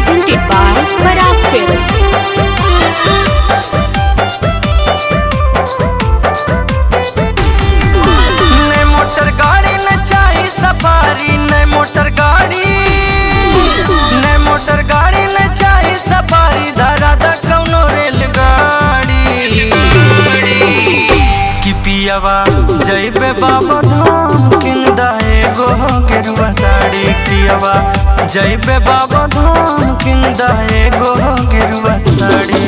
presented by Parag Film. ने motor गाड़ी न चाही सफारी ने मोटर गाड़ी ने मोटर गाड़ी न चाही सफारी धरा द कौनो रेलगाड़ी कि पियावा जइबे बाबा धाम किन दाए गो गेरुआ साड़ी पियावा जइबे बाबा धाम किन दाए गो गेरुआ साड़ी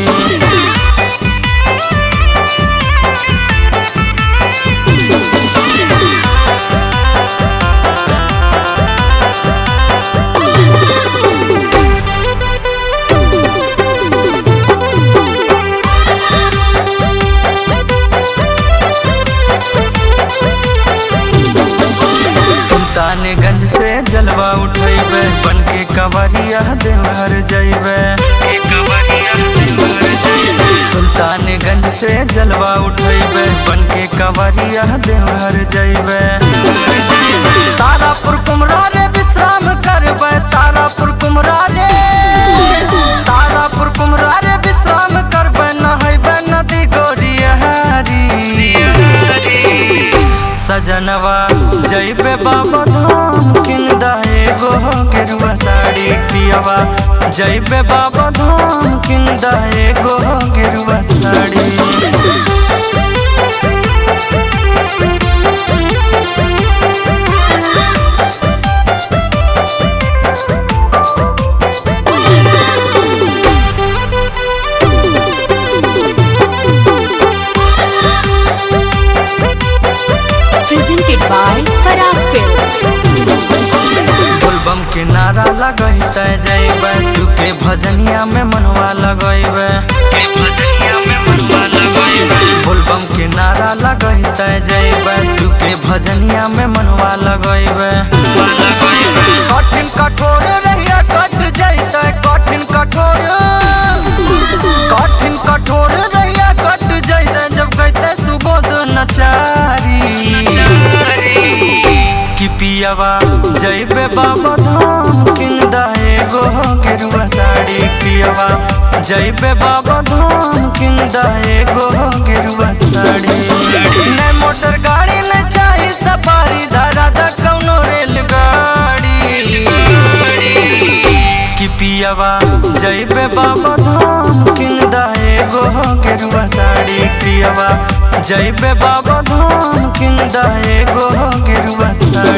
सुल्तानगंज से जलवा उठैबे बन के कवरिया देवघर जइबे सुल्तानगंज से जलवा उठैबे बन के कवरिया देवघर जइबे तारापुर कुमरा रे विश्राम करबे तारापुर कुमरा रे तारापुर कुमरा रे विश्राम करबे नहैबे नदी गोरियारी सजनवा जइबे बाबा धाम किन दाए गो गेरुआ साड़ी पियवा जइबे बाबा धाम किन दाए गो गेरुआ sari Presented by Parag Film. बोलबम के नारा लगैते जइबे सुके भजनिया में मनवा लगैबे बोलबम के नारा लगैते जइबे सुके भजनिया में मनवा लगैबे कठिन कठोर रहिया कट जइते कठिन कठोर कठिन कठोर रहिया कट जइते जब कहते सुबोध नचारी कि पियावा जइबे बाबा धाम किन दाए गो गेरुआ साड़ी पियावा जइबे बाबा धाम किन दाए गो गेरुआ साड़ी ने मोटर गाड़ी ने चाही सफारी धरा द कौनो रेलगाड़ी कि पियावा जइबे बाबा धाम किन दाए गो गेरुआ साड़ी पियावा जइबे बाबा धाम किन दाए गो गेरुआ साड़ी